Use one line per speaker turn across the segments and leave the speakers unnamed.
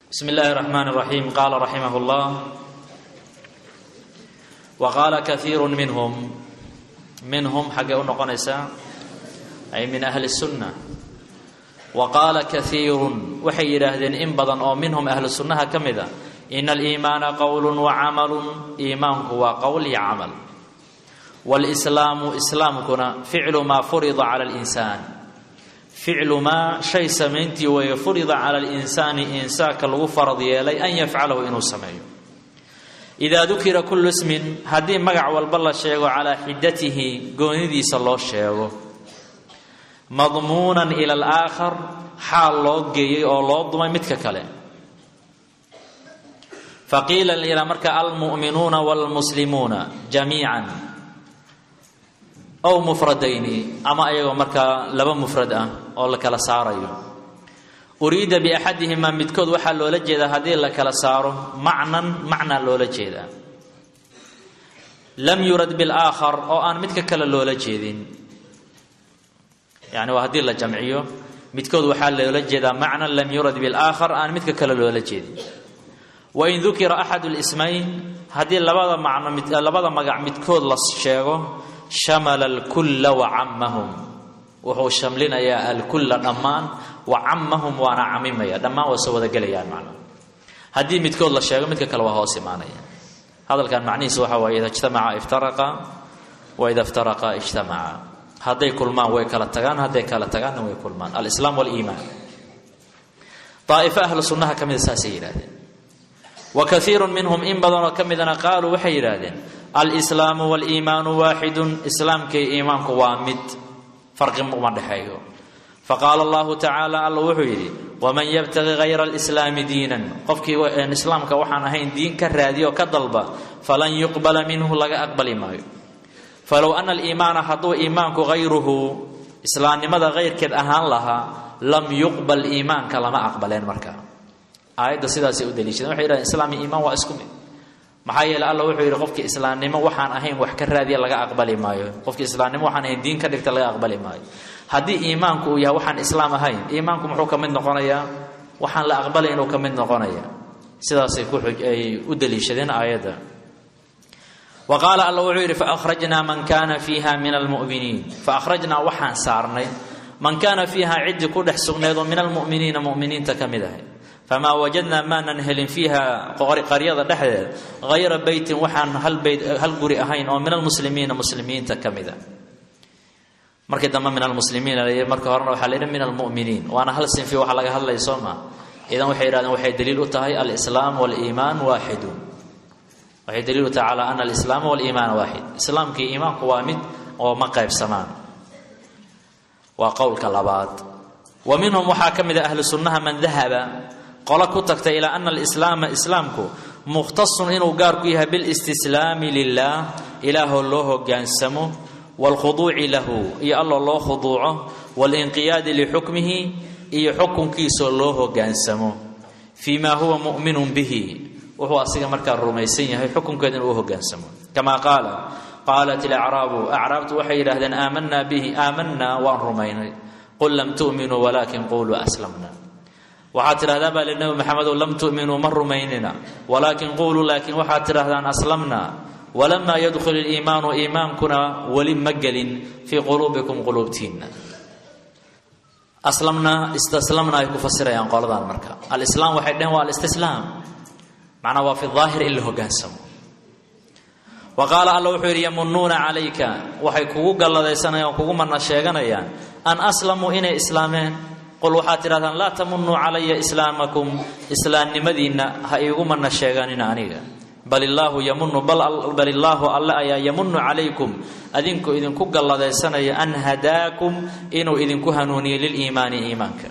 بسم الله الرحمن الرحيم قال رحمه الله وقال كثير منهم منهم حق نقنيسا أي من أهل السنة وقال كثير waxay yidhaahdeen in badan oo minhum ahlu sunnaha ka mid a ina aliimaana qowlu wacamalun iimaanku waa qowl iyo camal wاlslaamu islaamkuna ficlu maa furida cala اlinsaan ficlu maa shay samayntii weeye furida cala اlinsaani insaanka lagu farad yeelay an yafcalahu inuu sameeyo idaa dukira kulu ismin haddii magac walba la sheego calaa xidatihi goonidiisa loo sheego madmuunan ila alaakhar xaal loo geeyey oo loo dumay midka kale faqiila ila marka almu'minuuna wاlmuslimuuna jamiican ow mufradayni ama ayagoo markaa laba mufrad ah oo la kala saarayo uriida biaxadihimaa midkood waxaa loola jeedaa haddii la kala saaro macnan macnaa loola jeedaa lam yurad bilaakhar oo aan midka kale loola jeedin yani waa haddii la jamciyo midkood waxaa loola jeedaa macnan lam yurad bilaakhar aan midka kale loola jeedin wain dukira axad lismayn haddii labada macno mid labada magac midkood la sheego shamala alkulla wacamahum wuxuu shamlinayaa alkulla dhammaan wacamahum waana camimaya dhammaan waa soo wadagelayaan macna haddii midkood la sheego midka kale waa hoos imaanaya hadalkan macnihiisu waxa waaye ida ijtamaca iftaraqa wa ida iftaraqa ijtamaca hadday kulmaan way kala tagaan hadday kala tagaanna way kulmaan alislaam waliimaan daa'ifo ahlu sunnaha ka mida saasay yidhahdeen wa kaiiru minhum in badanoo ka midana qaaluu waxay yidhaahdeen alslaamu waliimaanu waaxidun islaamkay iimaanku waa mid farqi uma dhexeeyo faqaala allahu tacaala alla wuxuu yidhi waman yabtaqi hayra alislaami diinan qofkii islaamka waxaan ahayn diin ka raadiyo ka dalba falan yuqbala minhu laga aqbali maayo falow ana aliimaana hadduu iimaanku hayruhu islaamnimada hayrkeed ahaan lahaa lam yuqbal iimaanka lama aqbaleen marka aayadda sidaasay u daliishadeen waxay yidhahdeen islaam iyo iimaan waa isku mid maxaa yeele alla wuxuu yidhi qofkii islaamnimo waxaan ahayn wax ka raadiya laga aqbali maayo qofkii islaamnimo waxaan ahayn diin ka dhigta laga aqbali maayo haddii iimaanku uu yahay waxaan islaam ahayn iimaanku muxuu ka mid noqonayaa waxaan la aqbalay inuu ka mid noqonaya sidaasay kuay u daliishadeen aayadda wa qaala alla wuxuu yidhi faakhrajnaa man kaana fiiha min almuminiin faakhrajnaa waxaan saarnay man kaana fiiha ciddii ku dhex sugneed oo min almuminiina muminiinta ka mid ahay famaa wajadnaa maanan helin fiiha qaryada dhexdeed hayra beytin waxaan hal beyt hal guri ahayn oo min almuslimiina muslimiinta ka mida markii dambe min almuslimiina la marka horena waxaa la yidhi min almuminiin waana hal sinfi waxa laga hadlaya soo maa idan waxay yidhahdeen waxay daliil u tahay alislaam waliimaan waaxidun waxay daliil u tahay calaa ana alislaama waliimaana waaxid islaamkii iimaanku waa mid oo ma qaybsamaan waa qowlka labaad wa minhum waxaa ka mid a ahlu sunnaha man dahaba qolo ku tagtay ilaa ana alislaama islaamku mukhtasun inuu gaar ku yahay bilistislaami lilah ilaahoo loo hogaansamo waalkhuduuci lahu iyo alloo loo khuduuco waalinqiyaadi lixukmihi iyo xukunkiisoo loo hogaansamo fii maa huwa mu'minun bihi wuxuu asiga markaa rumaysan yahay xukunkeeda inuu u hogaansamo kamaa qaala qaalat ilacraabu acraabtu waxay yidhahdeen aamanaa bihi aamanaa waan rumaynay qul lam tu'minuu walaakin quluu aslamna waxaad tidhahdaa baa li nebi maxamedow lam tu'minuu ma rumaynina walaakin quuluu laakiin waxaad tidhahdaan aslamna walamaa yadkhul iliimaanu iimaankuna weli ma gelin fii quluubikum quluubtiinna aslamna istaslamna ay ku fasirayaan qoladan marka alislaam waxay dheheen waa alistislaam macnaa waa fi daahir in la hogaansamo wa qaala alla wuxuu yidhi yamunuuna calayka waxay kugu galladaysanayaan kugu mana sheeganayaan an aslamuu inay islaameen qul waxaad tidhahdaan laa tamunuu calaya islaamakum islaamnimadiinna ha iigu mana sheeganina aniga bal illaahu yamunu bal illaahu alle ayaa yamunu calaykum adinku idinku galladaysanaya an hadaakum inuu idinku hanuuniyey liliimaani iimaanka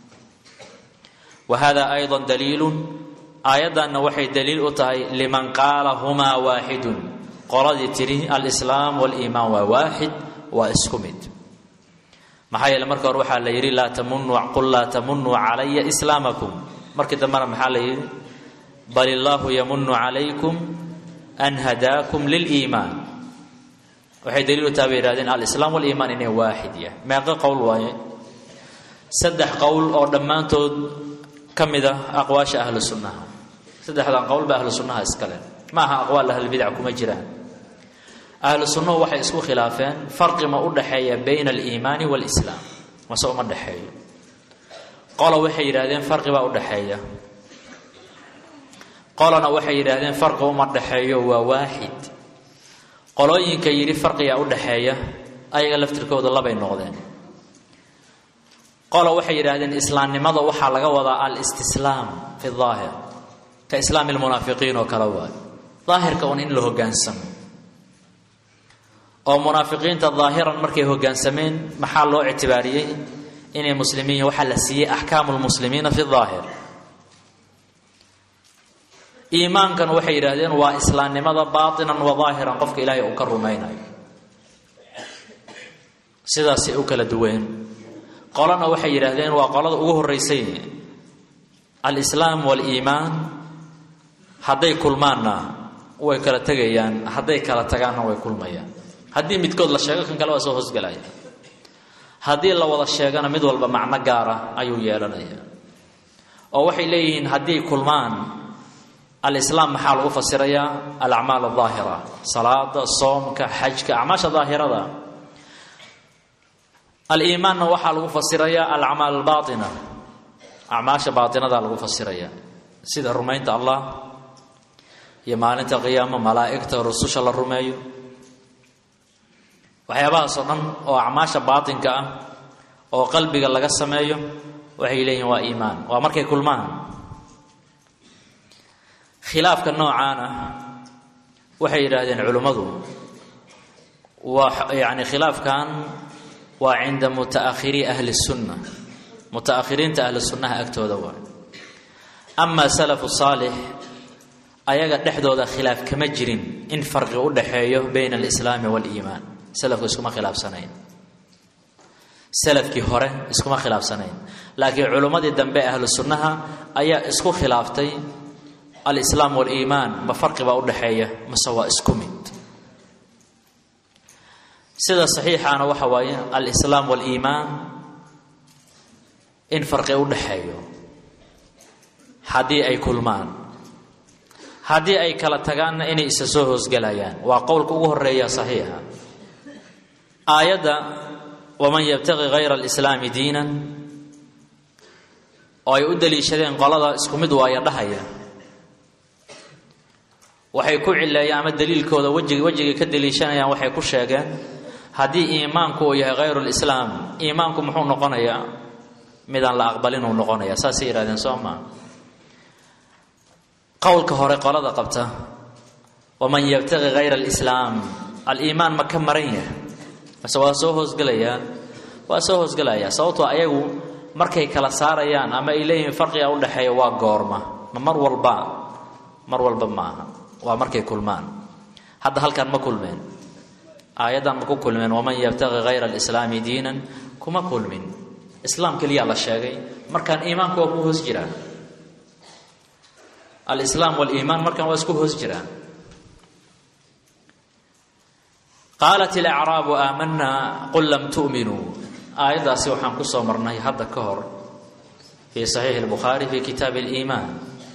wa hada ayضa daliilun aayaddanna waxay daliil u tahay liman qaala humaa waaxidun qoladii tidhi alislaam waliimaan waa waaxid waa isku mid maxaa yeele marka hore waxaa la yidhi laa tamunu qul laa tamunuu calaya islaamakum markii dambena maxaa la yidhi bal illaahu yamunu calaykum an hadaakum liliimaan waxay daliil u taha bay yihahdeen alislaam waliimaan inay waaxid yahay meeqo qowl waaye saddex qowl oo dhammaantood ka mid a aqwaasha ahlu sunnaha saddexdan qowl ba ahlu sunnaha iskale ma aha aqwaal ahlulbidac kuma jiraan ahlu sunnuhu waxay isku khilaafeen farqi ma u dhaxeeya bayna aliimaani waalislaam mase uma dhexeeyo qola waxay yidhahdeen farqi baa u dhaxeeya qolana waxay yidhaahdeen farqi uma dhexeeyo waa waaxid qolooyinka yidhi farqigaa u dhaxeeya ayaga laftirkooda labay noqdeen qola waxay yidhaahdeen islaamnimada waxaa laga wadaa alistislaam fi daahir ka islaami lmunaafiqiin oo kale waayo daahirka un in la hogaansamo oo munaafiqiinta daahiran markay hogaansameen maxaa loo ictibaariyey inay muslimiin waxaa la siiyey axkaamu lmuslimiina fi daahir iimaankan waxay yidhaahdeen waa islaamnimada baatinan wa daahiran qofka ilaahay uu ka rumaynayo sidaasay u kala duween qolana waxay yidhaahdeen waa qolada ugu horeysay alislaam waaliimaan hadday kulmaanna way kala tegayaan hadday kala tagaanna way kulmayaan haddii midkood la sheego kan kale waa soo hoosgelaya haddii la wada sheegana mid walba macno gaara ayuu yeelanaya oo waxay leeyihiin haddii kulmaan alislaam maxaa lagu fasirayaa alacmaal adaahira salaada soomka xajka acmaasha daahirada aliimaanna waxaa lagu fasirayaa alacmaal albaaina acmaasha baainadaa lagu fasiraya sida rumaynta allah iyo maalinta qiyaamo malaa'igta rususha la rumeeyo waxyaabahaasoo dhan oo acmaasha baatinka ah oo qalbiga laga sameeyo waxay leeyihin waa iimaan waa markay kulmaan khilaafka noocaan ah waxay yidhaahdeen culimmadu waa yani khilaafkan waa cinda mutaahirii ahli sunna mutaakhiriinta ahli sunnaha agtooda waa amaa salafu saalix ayaga dhexdooda khilaaf kama jirin in farqi u dhaxeeyo bayna alislaami waaliimaan salafku iskuma khilaafsanayn salafkii hore iskuma khilaafsanayn laakiin culimmadii dambe ahlu sunnaha ayaa isku khilaaftay alislaam waaliimaan ma farqi baa u dhaxeeya mase waa isku mid sida saxiixaana waxa waaye alislaam waaliimaan in farqi u dhaxeeyo haddii ay kulmaan haddii ay kala tagaanna inay isa soo hoosgelayaan waa qowlka ugu horeeya saxiixa aayadda waman yabtaqi hayra alislaami diinan oo ay u daliishadeen qolada isku mid waaya dhahaya waxay ku cileeyaan ama daliilkooda wejig wejigay ka daliishanayaan waxay ku sheegeen haddii iimaanku uu yahay hayru lislaam iimaanku muxuu noqonayaa midaan la aqbalin uu noqonaya saasay yidhahdeen soo maa qowlka hore qolada qabta waman yabtaqi hayra alislaam aliimaan ma ka maran yahay mase waa soo hoosgelayaa waa soo hoosgelayaa sababtoo ayagu markay kala saarayaan ama ay leeyihiin farqiga u dhexeeya waa goorma ma mar walba mar walba maaha waa markay kulmaan hadda halkan ma kulmeen aayaddan ma ku kulmeen waman yabtaqi hayra alislaami diinan kuma kulmin islaam keliyaa la sheegay markaan iimaanku waa ku hoos jiraan alislaam waliimaan markaan waa isku hoos jiraan qaalat ilacraabu aamanaa qul lam tu'minuu aayaddaasi waxaan ku soo marnay hadda ka hor fii saxiixi lbukhaari fii kitaabi aliimaan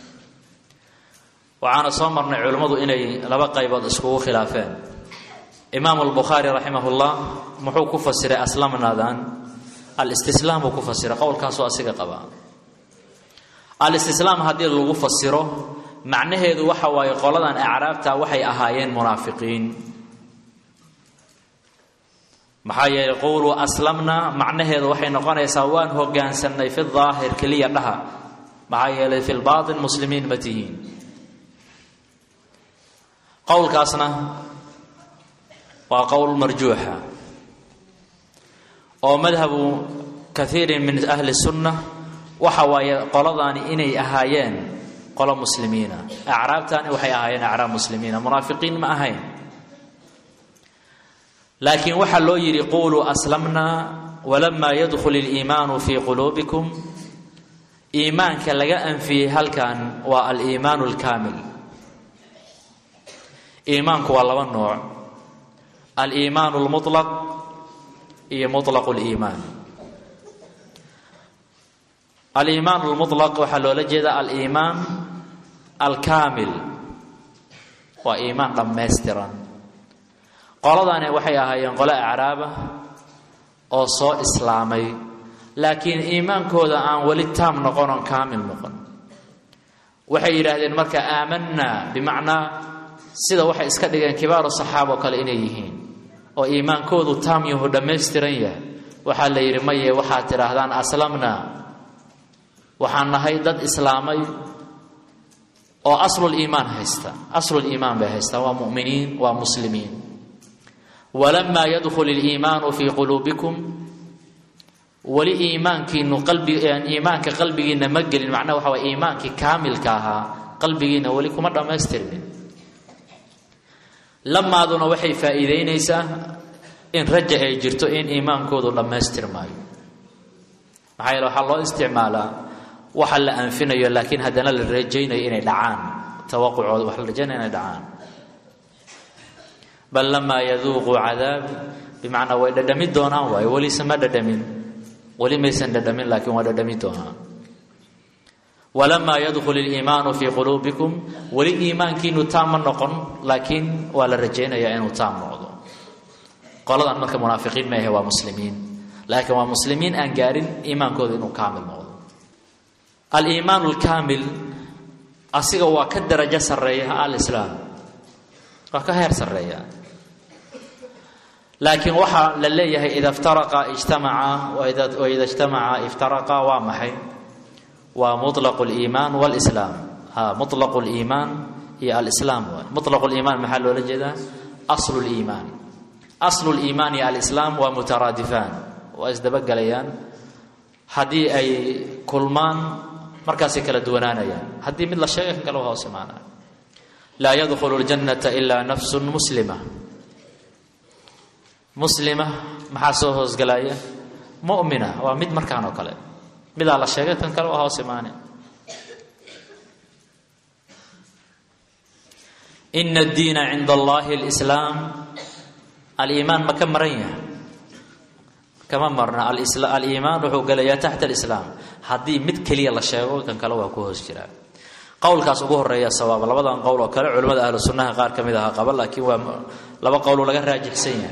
waxaana soo marnay culimmadu inay laba qaybood iskugu khilaafeen imaamu albukhaari raximahullah muxuu ku fasiray aslamnaadan alistislaam buu ku fasiray qowlkaasoo asiga qabaa alistislaam haddii lagu fasiro macnaheedu waxa waaye qoladan acraabta waxay ahaayeen munaafiqiin maxaa yeelay qowluu aslamna macnaheedu waxay noqonaysaa waan hogaansannay fi daahir keliya dhaha maxaa yeelay fi lbaatin muslimiin ma tihiin qowlkaasna waa qowl marjuuxa oo madhabu kaiirin min ahli sunna waxa waaye qoladaani inay ahaayeen qolo muslimiina acraabtaani waxay ahaayeen acraab muslimiina munaafiqiin ma ahayn laakiin waxaa loo yidhi quluu aslamna walamaa yadkhul iliimaanu fii quluubikum iimaanka laga anfiyey halkan waa aliimaanu alkaamil iimaanku waa laba nooc aliimaanu lmulaq iyo mulaqu liimaan aliimaan lmulaq waxaa loola jeedaa aliimaan alkaamil waa iimaan dhammaystiran qoladani waxay ahaayeen qole acraaba oo soo islaamay laakiin iimaankooda aan weli taam noqon oon kaamil noqon waxay yidhaahdeen marka aamanaa bimacnaa sida waxay iska dhigeen kibaaru saxaaba oo kale inay yihiin oo iimaankoodu taam yahu dhammaystiran yahay waxaa la yidhi maye waxaad tidhaahdaan aslamnaa waxaan nahay dad islaamay oo asluliimaan haysta asluliimaan bay haystaan waa muminiin waa muslimiin walamaa yadkhul iliimaanu fii quluubikum weli iimaankiinu qalbi iimaanka qalbigiinna ma gelin macnaha waxa way iimaankii kaamilka ahaa qalbigiinna weli kuma dhammaystirmin lamaaduna waxay faa'iideynaysaa in raja ay jirto in iimaankoodu dhammaystirmaayo maxaa yeele waxaa loo isticmaalaa waxa la anfinayo laakiin haddana la rajaynayo inay dhacaan tawaqucooda waxa la rajaynaya inay dhacaan bal lamaa yaduuquu cadaabi bimacnaa way dhadhami doonaan waayo welise ma dhadhamin weli maysan dhadhamin laakiin waa dhadhami doonaan walamaa yadkhul iliimaanu fii quluubikum weli iimaankiinu taam ma noqon laakiin waa la rajaynayaa inuu taam noqdo qoladan marka munaafiqiin ma ahe waa muslimiin laakiin waa muslimiin aan gaarin iimaankooda inuu kaamil noqdo aliimaan alkaamil asiga waa ka darajo sarreeya alislaam waa ka heer sarreeya laakiin waxaa la leeyahay ida iftaraqa ijtamaca waida ijtamaca iftaraqa waa maxay waa muطlaqu اliimaan wاlislaam ha muطlaqu اliimaan iyo alislaam waay muطlaqu liimaan maxaa loola jeedaa aslu liimaan aslu liimaan iyo alislaam waa mutaraadifaan waa isdabagelayaan haddii ay kulmaan markaasay kala duwanaanayaan haddii mid la sheega kan kale waa hoos imaanaya laa yadkhulu اljannata ila nafsu muslima muslima maxaa soo hoosgalaya mu'mina waa mid markaan oo kale midaa la sheegay kan kale waa hoos imaane ina addiina cinda allahi alislaam aliimaan ma ka maran yahay kama marna aliimaan wuxuu gelayaa taxta alislaam haddii mid keliya la sheego kan kale waa ku hoos jiraa qowlkaas ugu horeeya sawaab labadan qowl oo kale culimmada ahlu sunnaha qaar ka mid aha qaba laakiin waa laba qowloo laga raajixsan yahay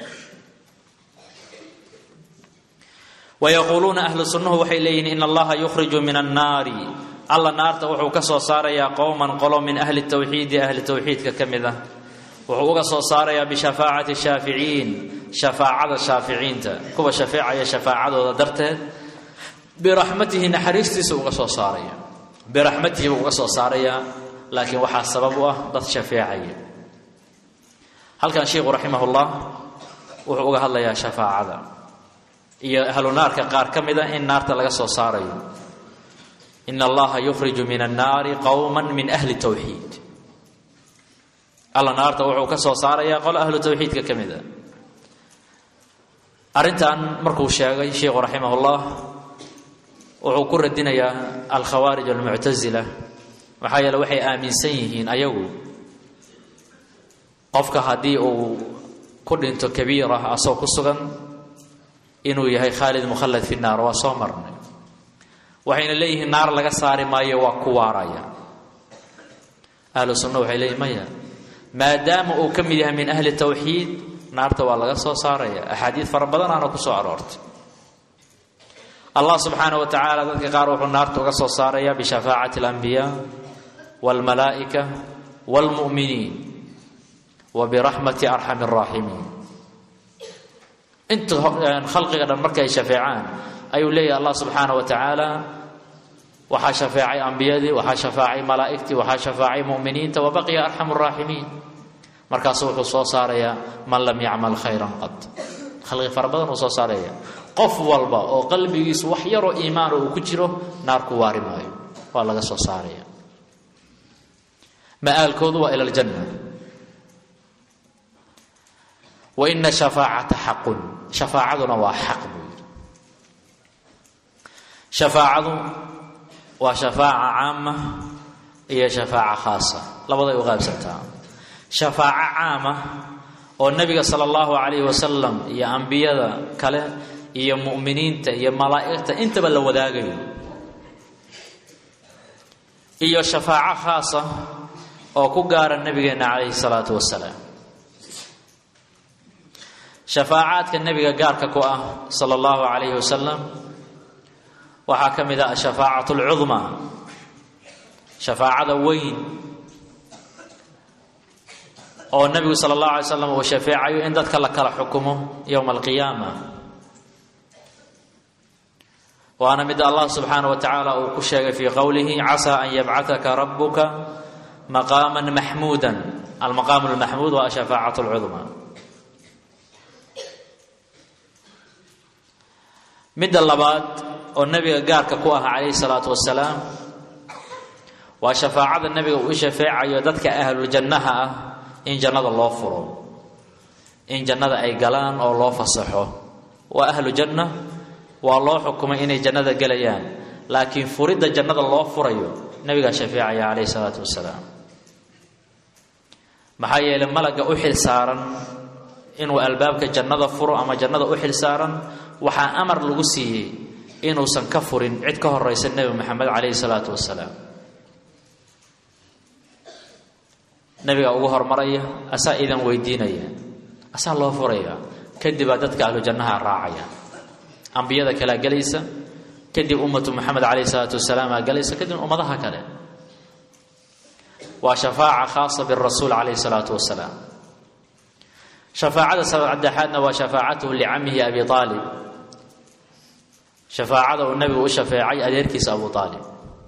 wayaquuluuna ahlu sunnuhu waxay leeyihiin in allaha yukhriju min annaari alla naarta wuxuu ka soo saarayaa qowman qolo min ahli tawxiidi ahli tawxiidka ka mid ah wuxuu uga soo saarayaa bishafaacati shaaficiin shafaacada shaaficiinta kuwa shafeecaya shafaacadooda darteed biraxmatihi naxariistiisa uga soo saaraya biraxmatihi buu uga soo saarayaa laakiin waxaa sabab u ah dad shafeecaya halkan sheikhu raximahullah wuxuu uga hadlayaa shafaacada iyo ahlu naarka qaar ka mid a in naarta laga soo saarayo in allaha yukhriju min annaari qowma min ahli tawxiid alla naarta wuxuu ka soo saarayaa qolo ahlu tawxiidka ka mid a arrintan markuu sheegay sheikhu raximahullah wuxuu ku radinayaa alkhawaarij almuctasila maxaa yeele waxay aaminsan yihiin ayagu qofka haddii uu ku dhinto kabiira asoo ku sugan inuu yahay khaalid mukhallad fi naar waa soo marnay waxayna leeyihiin naar laga saari maayo waa ku waaraya ahlu sunna waxay leeyihin maya maadaama uu ka mid yahay min ahli tawxiid naarta waa laga soo saaraya axaadiid fara badanaana ku soo aroortay allah subxaana wa tacaala dadka qaar wuxuu naarta uga soo saaraya bishafaacati alambiyaa walmalaa'ika waalmu'miniin wa biraxmati arxami araaximiin inta khalqiga dhan markay shafeecaan ayuu leeyahay allah subxaana wa tacaala waxaa shafeecay ambiyadii waxaa shafaacay malaa'igtii waxaa shafaacay mu'miniinta wa baqiya arxamu raaximiin markaasu wuxuu soo saarayaa man lam yacmal khayran qad khalqi fara badan uu soo saaraya qof walba oo qalbigiisu wax yaroo iimaana uu ku jiro naar ku waari maayo waa laga soo saaraya ma'aalkoodu waa ila aljanna wa ina shafaacata xaqun shafaacaduna waa xaq buu yidhi shafaacadu waa shafaaca caama iyo shafaaca khaasa labaday u qaybsantaa shafaaco caama oo nebiga sala allahu calayhi wasalam iyo ambiyada kale iyo mu'miniinta iyo malaa'igta intaba la wadaagayo iyo shafaaco khaasa oo ku gaara nabigeenna calayhi salaatu wasalaam shafaacaadka nebiga gaarka ku ah sala allahu calayhi wasalam waxaa ka mid ah ashafaacatu alcudmaa shafaacada weyn oo nebigu sala allahu alay slam uu shafeecayo in dadka la kala xukumo yowma alqiyaama waana mida allah subxaana wa tacaala uu ku sheegay fii qowlihi casaa an yabcataka rabuka maqaama maxmuuda almaqaamu lmaxmuud waa ashafaacat lcudmaa midda labaad oo nebiga gaarka ku ah calayhi salaatu wasalaam waa shafaacada nebiga uu shafeecayo dadka ahluljannaha ah in jannada loo furo in jannada ay galaan oo loo fasaxo waa ahlu janna waa loo xukumay inay jannada gelayaan laakiin furidda jannada loo furayo nebigaa shafeecaya calayhi salaatu wasalaam maxaa yeelay malagga u xil saaran inuu albaabka jannada furo ama jannada u xil saaran waxaa amar lagu siiyey inuusan ka furin cid ka horeysa nebi maxamed calayhi salaatu wasalaam nebigaa ugu hormaraya asaa idan weydiinaya asaa loo furaya kadibaa dadka ahlu jannaha raacaya ambiyada kalea gelaysa kadib ummatu moxamed calayhi salaatu wasalaamaa gelaysa kadib ummadaha kale waa shafaaca khaasa birasuul calayhi salaatu wasalaam shafaacada saddexaadna waa shafaacatuhu licamihi abi aalib shafaacada uu nebigu u shafeecay adeerkiisa abu aalib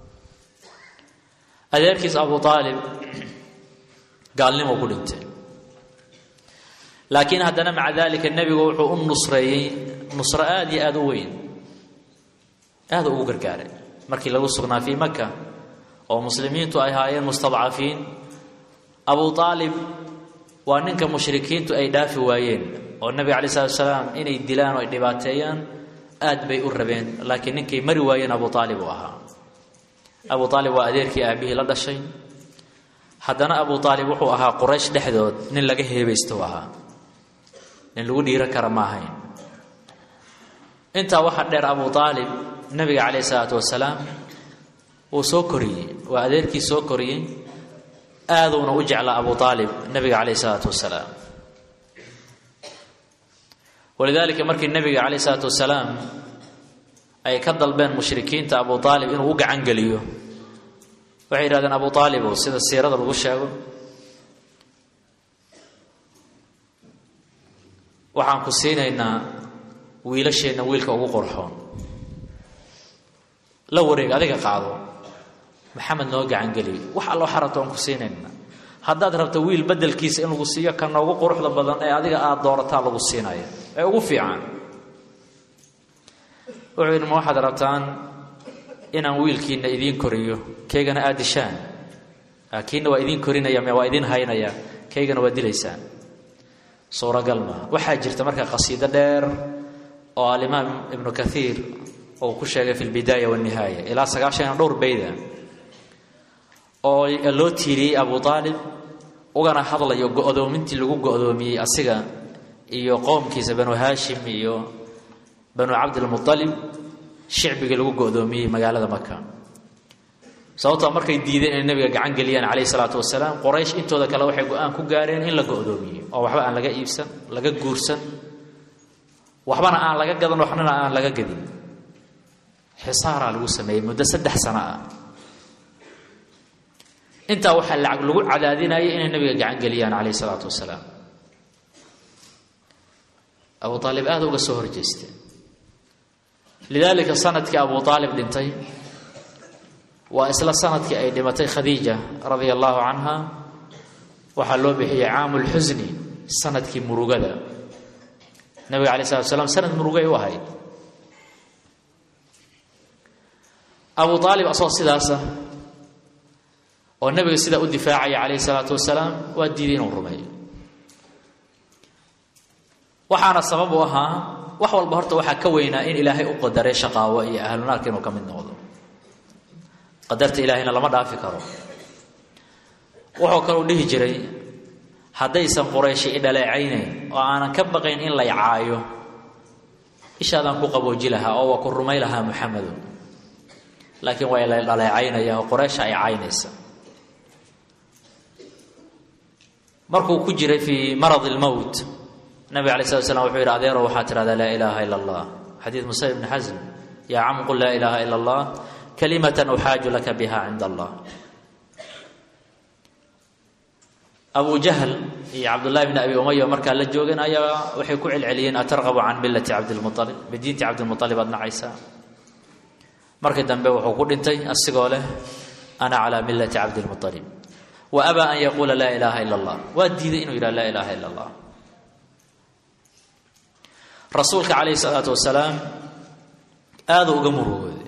adeerkiisa abu aalib gaalnimo ku dhintay laakiin haddana maca dalika nebigu wuxuu u nusreeyey nusro aada iyo aada u weyn aada ugu gargaaray markii lagu sugnaa fii maka oo muslimiintu ay ahaayeen mustadcafiin abu aalib waa ninka mushrikiintu ay dhaafi waayeen oo nebiga calayi salatu salaam inay dilaan oo ay dhibaateeyaan aad bay u rabeen laakiin ninkay mari waayeen abu aalib uu ahaa abu aalib waa adeerkii aabihii la dhashay haddana abu aalib wuxuu ahaa quraysh dhexdood nin laga heebaysto ahaa nin lagu dhiiro kara ma ahayn intaa waxaa dheer abu aalib nebiga calayhi salaatu wasalaam wuu soo koriyey waa adeerkii soo koriyey aaduuna u jeclaa abu aalib nebiga calayhi salaatu wasalaam walidaalika markii nebiga calayhi salaatu wasalaam ay ka dalbeen mushrikiinta abu aalib inuu u gacan geliyo waxay yidhahdeen abu aalibow sida siirada lagu sheego waxaan ku siinaynaa wiilasheenna wiilka ugu qorxoon la wareeg adiga qaado maxamed noo gacangeliy wax allo xarabto aan ku siinayna haddaad rabto wiil bedelkiisa in lagu siiyo ka noogu quruxda badan ee adiga aada doorataa lagu siinaya ee ugu fiican wuxuu yidhi ma waxaad rabtaan inaan wiilkiina idiin koriyo kaygana aad dishaan kiina waa idiin korinaya waa idiin haynaya kaygana waa dilaysaan suuragal maa waxaa jirta marka qasiido dheer oo alimaam ibnu kaiir uu ku sheegay fi lbidaaya wanihaaya ilaa sagaashan dhowr bayda oo loo tiiriyey abu aalib ugana hadlayo go-doomintii lagu go-doomiyey asiga iyo qowmkiisa banu haashim iyo banu cabdilmualib shicbigii lagu go-doomiyey magaalada maka sababtoo markay diideen inay nabiga gacan geliyaan calayhi salaatu wasalaam qoraysh intooda kale waxay go-aan ku gaareen in la go-doomiyo oo waxba aan laga iibsan laga guursan waxbana aan laga gadan waxnana aan laga gadin xisaaraa lagu sameeyey muddo saddex sano ah intaa waxaa lacag lagu cadaadinayay inay nabiga gacan geliyaan calayhi salaatu wasalaam abu aalib aada uga soo horjeesteen lidaalika sanadkii abu aalib dhintay waa isla sanadkii ay dhimatay khadiija radia allaahu canha waxaa loo bixiyey caamu lxusni sanadkii murugada nabiga alay slat slam sanad murugay u ahayd abu aalib asagoo sidaasa oo nabiga sidaa u difaacaya calayhi salaatu wasalaam waa diiday inuu rumeeyo waxaana sabab u ahaa wax walba horta waxaa ka weynaa in ilaahay u qadaray shaqaawo iyo ahlunaarka inuu ka mid noqdo qadarta ilaahayna lama dhaafi karo wuxuu kaleu dhihi jiray haddaysan qurayshi i dhaleecaynayn oo aanan ka baqayn in lay caayo ishaadaan ku qabooji lahaa oo waa ku rumay lahaa muxamedu laakiin waa la dhaleecaynaya oo qoreysha ay caynaysa markuu ku jiray fii marad lmowt nabiga alay slat slam wuxuu yidhi adeero waxaa tidhahdaa laa ilaaha ila allah xadiid musa ibni xasm yaa cam qul laa ilaaha ila allah kalimatan uxaaju laka biha cinda allah abu jahl iyo cabdullahi bni abi umaya markaa la joogeen ayaa waxay ku celceliyeen atarqabu can millati cabdilmualib badiinti cabdilmualib aad nacaysaa markii dambe wuxuu ku dhintay asigoo leh ana calaa millati cabdilmualib wa abaa an yaquula laa ilaaha ila allah waa diiday inuu yidhaha laa ilaaha ila allah rasuulka calayhi salaatu wasalaam aada uga murugooday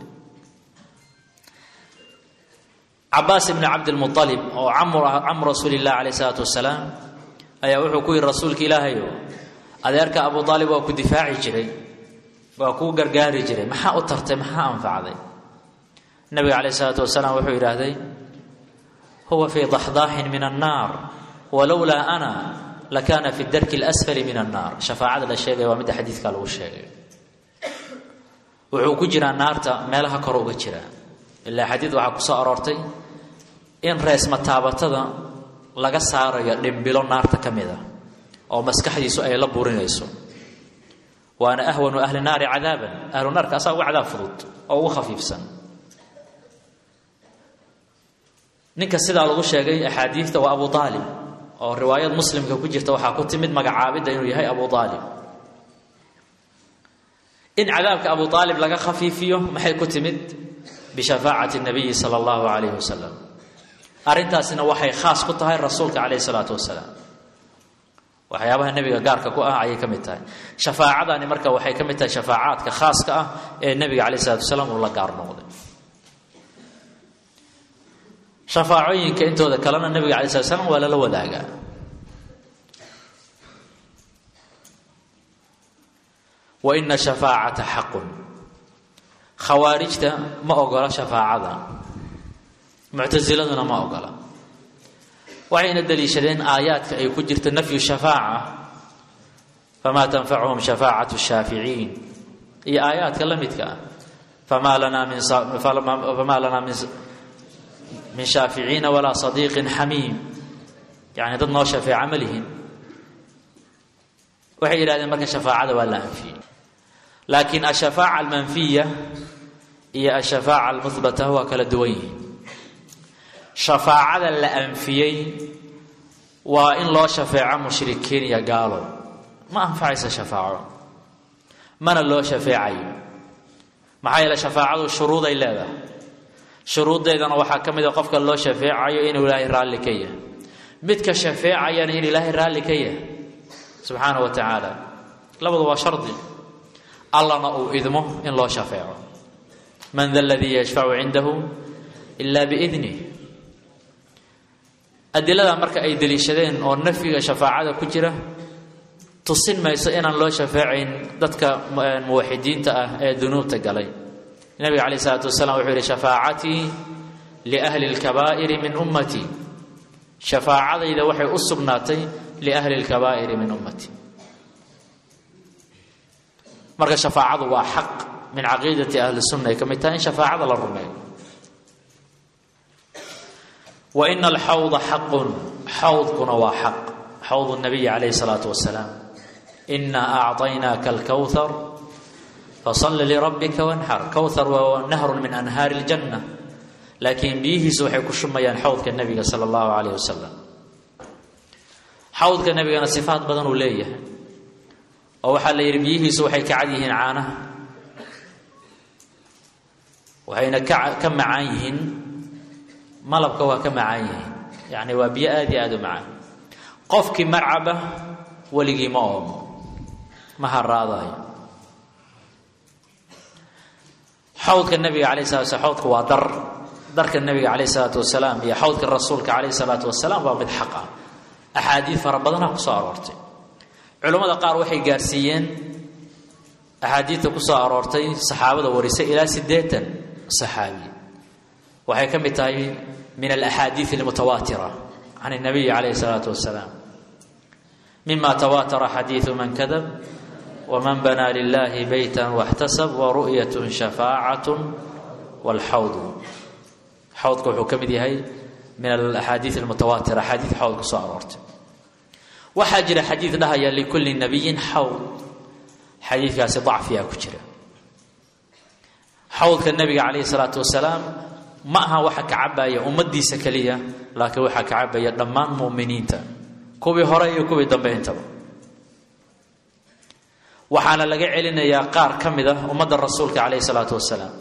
cabaas ibni cabdilmualib oo camu rasuuli illah calayh isalaatu wasalaam ayaa wuxuu ku yidhi rasuulka ilaahayo adeerka abu aalib waa ku difaaci jiray waa kuu gargaari jiray maxaa u tartay maxaa anfacday nabiga calayh isalaatu wasalaam wuxuu yidhaahday huwa fii daxdaaxin min annaar walowlaa ana lakaana fi darki اlasfali min annaar shafaacada la sheegaya waa midda xadiidka lagu sheegay wuxuu ku jiraa naarta meelaha kor uga jira ilaa xadiid waxaa ku soo aroortay in reesma taabatada laga saarayo dhimbilo naarta ka mid a oo maskaxdiisu ay la burinayso waana ahwanu ahli naari cadaaban ahlu naarka asaa uga cadaab fudud oo ugu khafiifsan ninka sidaa lagu sheegay axaadiidta waa abu aalib oo riwaayad muslimka ku jirta waxaa ku timid magacaabidda inuu yahay abu aalib in cadaabka abu aalib laga khafiifiyo maxay ku timid bishafaacati nabiyi sala allahu calayhi wasalam arrintaasina waxay khaas ku tahay rasuulka calayhi salaatu wasalaam waxyaabaha nebiga gaarka ku ah ayay ka mid tahay shafaacadani marka waxay ka mid tahay shafaacaadka khaaska ah ee nebiga calayhi salatu wasalaam uu la gaar noqday shafaacooyinka intooda kalena nebiga alay slat slam waa lala wadaagaa wa ina shafaacata xaqun khawaarijta ma ogola shafaacada muctasiladuna ma ogola waxayna daliishadeen aayaadka ay ku jirto nafyu shafaaca famaa tanfacuhum shafaacatu shaaficiin iyo aayaadka la midka ah famaa lanaa min famaa lanaa min min shaaficiina walaa sadiiqin xamiim yani dad noo shafeeca ma lihin waxay yidhahdeen marka shafaacada waa la anfiyey laakiin ashafaaca almanfiya iyo ashafaaca almuhbata waa kala duwan yihiin shafaacada la anfiyey waa in loo shafeeco mushrikiin iyo gaalo ma anfacaysa shafaaco mana loo shafeecayo maxaa yeele shafaacadu shuruuday leedahay shuruuddeedana waxaa ka mid a qofka loo shafeecayo inuu ilaahay raalli ka yahay midka shafeecayana in ilaahay raalli ka yahay subxaana wa tacaala labadu waa shardi allana uu idmo in loo shafeeco man da aladii yashfacu cindahu ila biidnih adilada marka ay deliishadeen oo nafyiga shafaacada ku jira tusin mayso inaan loo shafeecayn dadka muwaxidiinta ah ee dunuubta galay nabiga calayh isalaatu wasalaam wuxuu yihi shafaacatii liahli lkabaa'iri min ummatii shafaacadayda waxay u sugnaatay liahli lkabaa'iri min ummatii marka shafaacadu waa xaq min caqiidati ahli sunna ay ka mid tahay in shafaacada la rumeeyo wa ina alxawda xaqun xawdkuna waa xaq xawd nabiyi calayhi salaatu wasalaam inaa acطaynaaka alkowhar fasalli lirabbika wanxar kowhar waa nahrun min anhaari اljanna laakiin biyihiisu waxay ku shumayaan xawdka nebiga sala allahu calayh wasalam xawdka nebigana sifaat badan uu leeyahay oo waxaa la yidhi biyihiisu waxay ka cad yihiin caanaha waxayna ka ka macaan yihiin malabka waa ka macaan yihiin yacni waa biyo aada iyo aada u macaan qofkii marcaba weligii ma oomo ma haraadayo xawdka nabiga calayh salatu slam xawdka waa dar darka nabiga calayh isalaatu wasalaam iyo xawdka rasuulka calayh isalaatu wasalaam waa mid xaq ah axaadiid fara badanaa kusoo aroortay culammada qaar waxay gaarsiiyeen axaadiidta kusoo aroortay saxaabada warisay ilaa siddeetan saxaabi waxay ka mid tahay min alaxaadiid almutawaatira can اnabiyi calayh الsalaatu wasalaam mima tawaatara xadiidu man kadab wman banaa lilahi beyta waxtasab waru'yat shafaacatu waalxawdu xawdka wuxuu ka mid yahay min alaxaadiid almutawaatira axaadiid xawd ku soo aroortay waxaa jira xadiid dhahaya likulli nabiyin xawd xadiidkaasi dacfiyaa ku jira xawdka nebiga calayhi salaatu wasalaam ma aha waxa ka cabaya ummaddiisa keliya laakiin waxaa ka cabaya dhammaan mu'miniinta kuwii hore iyo kuwii dambe intaba waxaana laga celinayaa qaar ka mid ah ummadda rasuulka calayhi salaatu wasalaam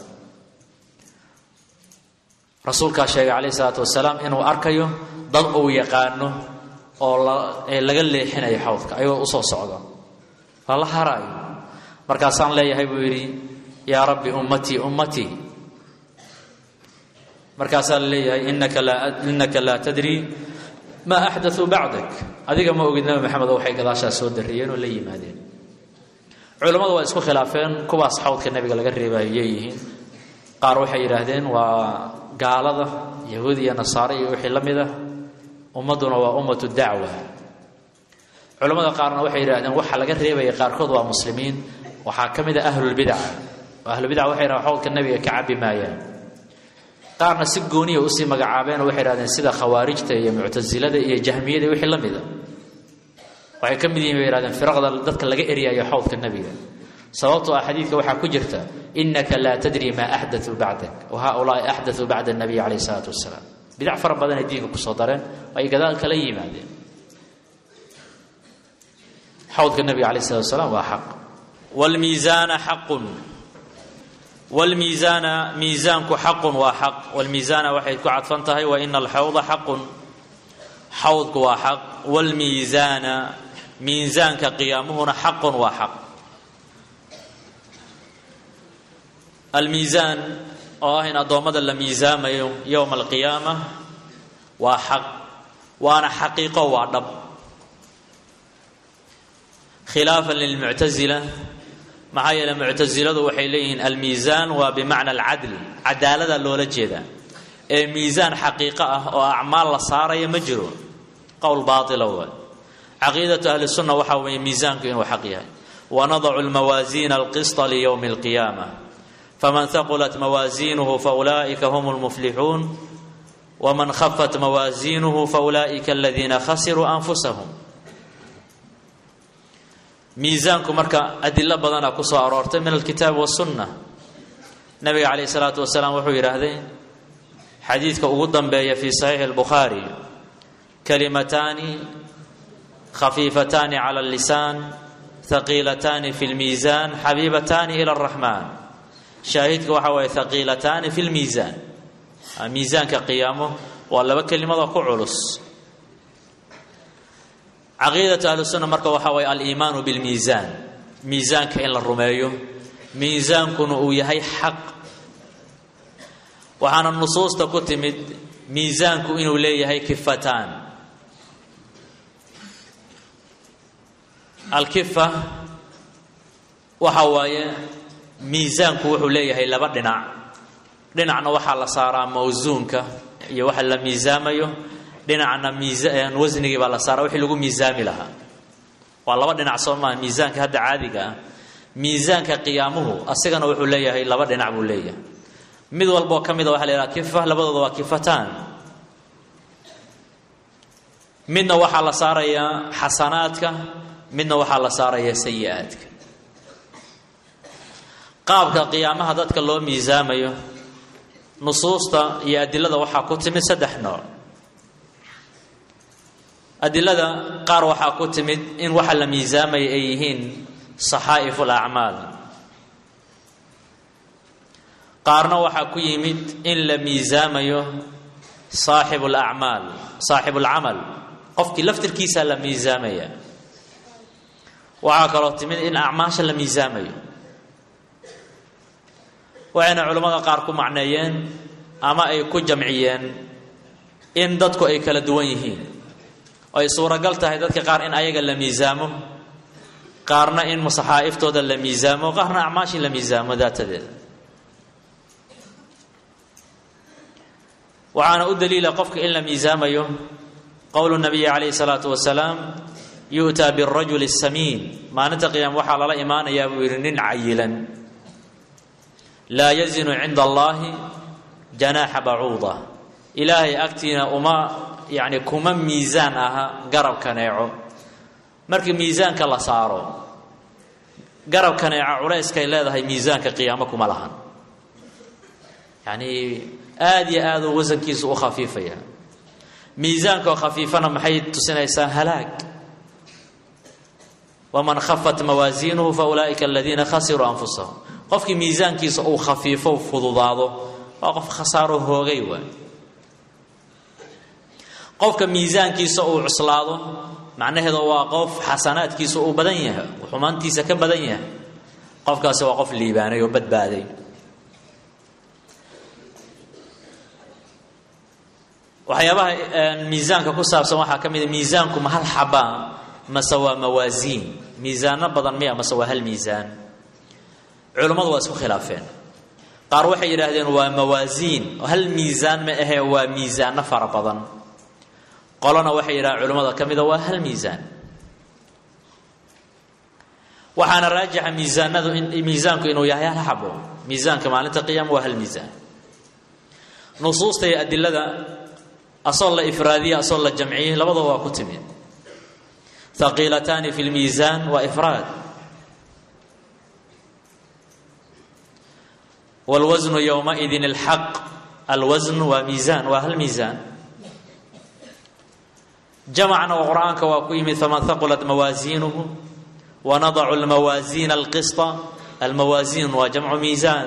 rasuulkaa sheegay calayhi salaatu wasalaam inuu arkayo dad uu yaqaano oo laga leexinayo xawdka ayagoo usoo socda lala haraayo markaasaan leeyahay buu yidhi yaa rabbi ummatii ummatii markaasaa la leeyahay inaka laa innaka laa tadri maa axdatuu bacdak adiga ma ogid nabi maxamed oo waxay gadaashaas soo darriyeen oo la yimaadeen culammadu waa isku khilaafeen kuwaas xawdka nebiga laga reebayo yeeyihiin qaar waxay yidhaahdeen waa gaalada yahuud iyo nasaare iyo wixii la mid ah ummadduna waa ummatu dacwa culamada qaarna waxay yidhahdeen waxa laga reebaya qaarkood waa muslimiin waxaa ka mid a ahlulbidaca ahlulbidaca waxay yidhahdeen xawdka nebiga ka cabbi maayaan qaarna si gooniya usii magacaabeen oo waxay yidhahdeen sida khawaarijta iyo muctasilada iyo jahmiyada iyo wixii la mida waxay ka mid yihin bay yihahdeen firaqda dadka laga eryayo xawdka nebiga sababtoo ah xadiidka waxaa ku jirta inaka laa tadri maa axdatuu bacdak wa haaulaai axdatuu bacda nabiy calayh isalaatu wasalaam bidac fara badanay diinka kusoo dareen ay gadaal kala yimaadeen xawdka nebiga calayh salatu wasalaam waa xaq wlmiisaana xaqun wlmiisaana miisaanku xaqun waa xaq wlmiisaana waxay ku cadfan tahay wa ina alxawda xaqun xawdku waa xaq wlmiisaana miisaanka qiyaamuhuna xaqun waa xaq almiisaan oo ah in addoommada la miisaamayo yowma alqiyaama waa xaq waana xaqiiqo waa dhab khilaafan lilmuctasila maxaa yeele muctasiladu waxay leeyihiin almiisaan waa bimacna alcadl cadaalada loola jeedaa ee miisaan xaqiiqo ah oo acmaal la saaraya ma jiro qowl baaila waay caqiidatu ahli sunna waxaa weeye miisaanku inuu xaq yahay wanadacu lmawaasiina alqisطa liyowmi alqiyaama faman haqulat mawaasiinuhu faulaa'ika hum lmuflixuun waman khafat mawaasiinuhu faulaa'ika aladiina khasiruu anfusahum miisaanku marka adilo badana ku soo aroortay min alkitaabi wasunna nabiga calayh isalaatu wasalaam wuxuu yidhaahday xadiidka ugu dambeeya fii saxiixi albukhaari kalimataani khafiifataani cala allisaan haqiilataani fi lmiisaan xabiibataani ila araxmaan shaahidka waxa waye haqiilataani fi lmiisaan miisaanka qiyaamo waa laba kelimadoo ku culus caqiidatu ahlusunna marka waxaa waye aliimaanu bilmiisaan miisaanka in la rumeeyo miisaankuna uu yahay xaq waxaana nusuusta ku timid miisaanku inuu leeyahay kifataan alkifa waxa waaye miisaanku wuxuu leeyahay laba dhinac dhinacna waxaa la saaraa mawsuunka iyo waxa la miisaamayo dhinacna miisaan wasnigii baa la saaraa wixii lagu miisaami lahaa waa laba dhinac soo maa miisaanka hadda caadiga ah miisaanka qiyaamuhu asigana wuxuu leeyahay laba dhinac buu leeyahay mid walboo ka mida waxa la yidhaha kifa labadooda waa kifataan midna waxaa la saarayaa xasanaadka midna waxaa la saarayaa sayi-aadka qaabka qiyaamaha dadka loo miisaamayo nusuusta iyo adilada waxaa ku timid saddex nooc adilada qaar waxaa ku timid in waxa la miisaamaya ay yihiin saxaa'ifu alacmaal qaarna waxaa ku yimid in la miisaamayo saaxibu alacmaal saaxibu alcamal qofkii laftirkiisaa la miisaamaya waxaa kaloo timid in acmaasha la miisaamayo waxayna culimmada qaar ku macneeyeen ama ay ku jamciyeen in dadku ay kala duwan yihiin oo ay suuragal tahay dadka qaar in ayaga la miisaamo qaarna in saxaa'iftoda la miisaamo qaarna acmaashii la miisaamo daatadeeda waxaana u daliila qofka in la miisaamayo qowlu nabiyi calayhi salaatu wasalaam yu'taa birajuli samiin maalinta qiyaama waxaa lala imaanayaa buu yidhi nin cayilan laa yazinu cinda allaahi janaaxa bacuuda ilaahay agtiina uma yacni kuma miisaan aha garab kaneeco markii miisaanka la saaro garab kaneeca culayskay leedahay miisaanka qiyaamo kuma lahan yacnii aada iyo aaduu wasankiisu u khafiifaya miisaankaoo khafiifana maxay tusinaysaa halaag waman khafat mawaasiinuhu fa ulaa'ika aladiina khasiruu anfusahum qofkii miisaankiisa uu khafiifo fududaado waa qof khasaaro hoogay waay qofka miisaankiisa uu cuslaado macnaheedu waa qof xasanaadkiisa uu badan yahay xumaantiisa ka badan yahay qofkaasi waa qof liibaanay oo badbaaday waxyaabaha miisaanka ku saabsan waxaa ka mid a miisaanku ma hal xabaa mase waa mawaasiin miisaano badan miya mase waa hal miisaan culummadu waa isku khilaafeen qaar waxay yidhaahdeen waa mawaasiin hal miisaan ma ahee waa miisaano fara badan qolona waxay yidhahdeen culimmada ka mida waa hal miisaan waxaana raajixa miisaanadu miisaanku inuu yahay hal xabo miisaanka maalinta qiyaama waa hal miisaan nusuusta iyo adilada asoo la ifraadiye asoo la jamciyey labadaba waa ku timid haqiilataani fi lmiisaan waa ifraad wاlwasnu ywmaidin اlxaq alwasn waa miisaan waa hal miisaan jamacna oo qur'aanka waa ku yimid faman haqulat mawaasiinuhu wanadacu lmawaasiina alqisطa almawaasiin waa jamcu miisaan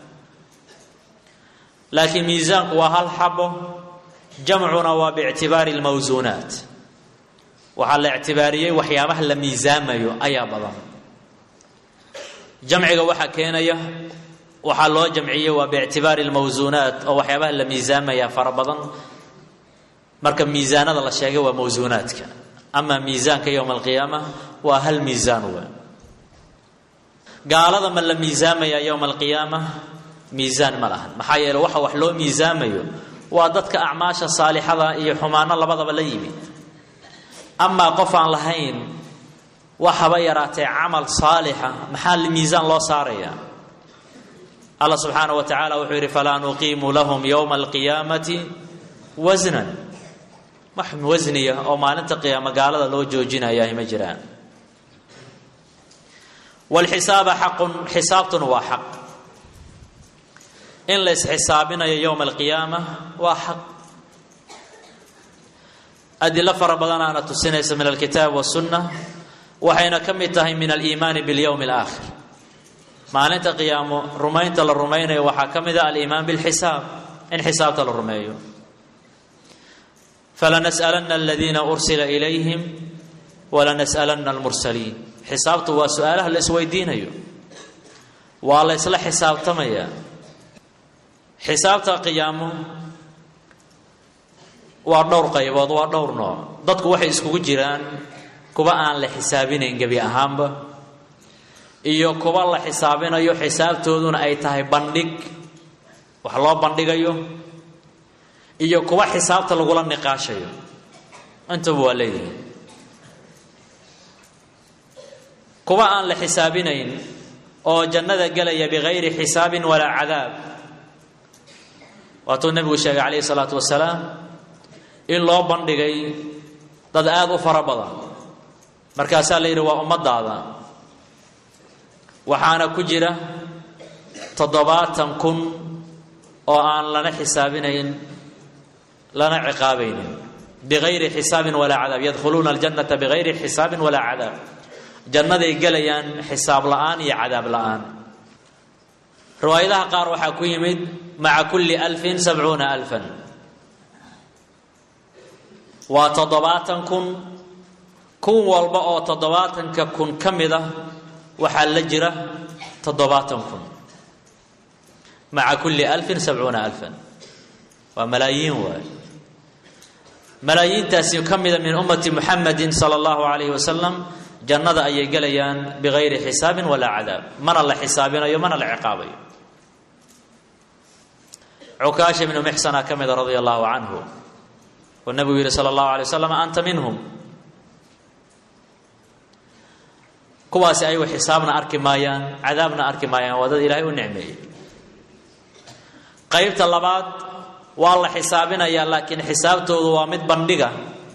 laakiin miisaanku waa hal xabo jamcuna waa biictibaari اlmawsuunaat waxaa la ictibaariyey waxyaabaha la miisaamayo ayaa badan jamciga waxaa keenaya waxaa loo jamciyey waa biictibaari اlmawsuunaat oo waxyaabaha la miisaamaya fara badan marka miisaanada la sheegay waa mawsuunaadka ama miisaanka yowma alqiyaama waa hal miisaan wa gaalada ma la miisaamaya yowma alqiyaama miisaan ma lahan maxaa yeele waxa wax loo miisaamayo waa dadka acmaasha saalixada iyo xumaano labadaba la yimid amaa qof aan lahayn wax haba yaraatee camal saalixa maxaa miisaan loo saaraya allah subxaanaه wa tacaala wuxuu yidhi falaa nuqiimu lahum yowma alqiyaamati wasnan wax wasniya oo maalinta qiyaamo gaalada loo joojinayaah ma jiraan wاlxisaaba xaqun xisaabtuna waa xaq in la isxisaabinayo yowma alqiyaama waa xaq adilo fara badanaana tusinaysa min alkitaab wasunna waxayna ka mid tahay min aliimaani biاlyowmi اlaakhir maalinta qiyaamo rumaynta la rumaynayo waxaa ka mid a aliimaan bilxisaab in xisaabta la rumeeyo falanas'alanna aladiina ursila ilayhim walanas'alanna almursaliin xisaabtu waa su-aalaha la isweydiinayo waa la ysla xisaabtamayaa xisaabta qiyaamo waa dhowr qaybood waa dhowr nooc dadku waxay iskugu jiraan kuwa aan la xisaabinayn gebi ahaanba iyo kuwa la xisaabinayo xisaabtooduna ay tahay bandhig wax loo bandhigayo iyo kuwa xisaabta lagula niqaashayo intaba waa leeyihin kuwa aan la xisaabinayn oo jannada gelaya bigayri xisaabin walaa cadaab waatuu nebigu sheegay calayhi salaatu wasalaam in loo bandhigay dad aada u fara badan markaasaa la yidhi waa ummadaada waxaana ku jira toddobaatan kun oo aan lana xisaabinayn lana ciqaabaynin bigayri xisaabin walaa cadaab yadkhuluuna aljannata bigayri xisaabin walaa cadaab jannaday gelayaan xisaab la'aan iyo cadaab la'aan riwaayadaha qaar waxaa ku yimid maca kulli alfin sabcuuna alfan waa toddobaatan kun kun walba oo toddobaatanka kun ka mid ah waxaa la jira toddobaatan kun maca kulli alfin sabcuuna alfan waa malaayiin waay malaayiintaasi ka mida min ummati muxamedin sala allahu calayhi wasalam jannada ayay gelayaan bigayri xisaabin walaa cadaab mana la xisaabinayo mana la ciqaabayo cukaasha ibnu mixsana ka mida radia allahu canhu oo nabigu yihi sala allahu alay wasalam anta minhum kuwaasi ayagu xisaabna arki maayaan cadaabna arki maayaan waa dad ilaahay u nicmeeyey qaybta labaad waa la xisaabinayaa laakiin xisaabtoodu waa mid bandhiga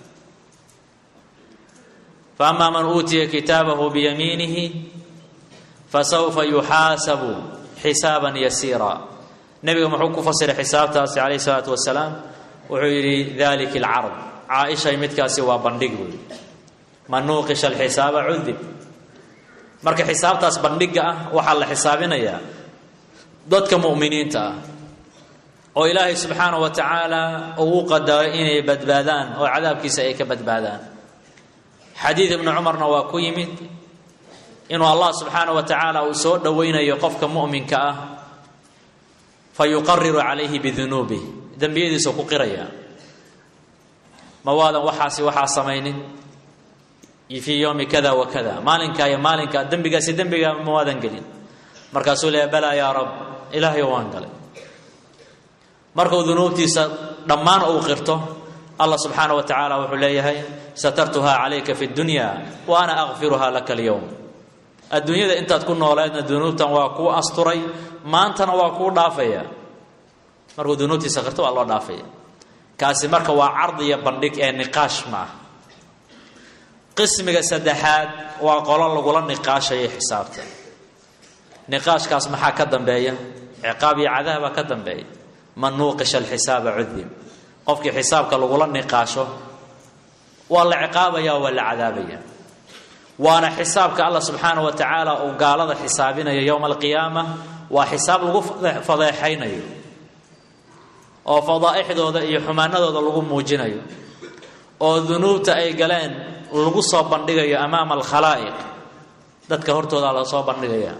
faama man uutiya kitaabahu biyamiinihi fasawfa yuxaasabu xisaaban yasiira nebiga muxuu ku fasiray xisaabtaasi calayhi salaatu wasalaam wuxuu yidhi dalika alcard caaishay midkaasi waa bandhig wey man nuuqisha alxisaaba cudib marka xisaabtaas bandhiga ah waxaa la xisaabinayaa dadka mu'miniinta ah oo ilaahay subxaanahu wa tacaala uu u qadaray inay badbaadaan oo cadaabkiisa ay ka badbaadaan xadiid ibnu cumarna waa ku yimid inuu allah subxaanahu wa tacaala uu soo dhowaynayo qofka mu'minka ah fa yuqariru calayhi bidunuubih dembiyadiisuu ku qiraya ma waadan waxaasi waxaa samaynin fii yowmi kada wa kada maalinkaa iyo maalinkaa dembigaasi dembigaa ma waadan gelin markaasuu leeya balaa yaa rab ilaahayo waan galay markuu dunuubtiisa dhammaan uu qirto allah subxaana wa tacaala wuxuu leeyahay satartuhaa calayka fi dunya wa ana akfiruhaa laka alyowm adduunyada intaad ku nooleedna dunuubtan waa kuu asturay maantana waa kuu dhaafaya markuu dunuubtiisa qirto waa loo dhaafaya kaasi marka waa cardiya bandhig ee niqaash ma ah qismiga saddexaad waa qolo lagula niqaashayo xisaabta niqaashkaas maxaa ka dambeeya ciqaab iyo cadaaba ka dambeeya man nuuqisha alxisaaba cudib qofkii xisaabka lagula niqaasho waa la ciqaabaya waa la cadaabaya waana xisaabka allah subxaana wa tacaala uu gaalada xisaabinayo yowma alqiyaama waa xisaab lagu fadeexaynayo oo fadaa'ixdooda iyo xumaanadooda lagu muujinayo oo dunuubta ay galeen lagu soo bandhigayo amaama alkhalaa'iq dadka hortooda la soo bandhigaya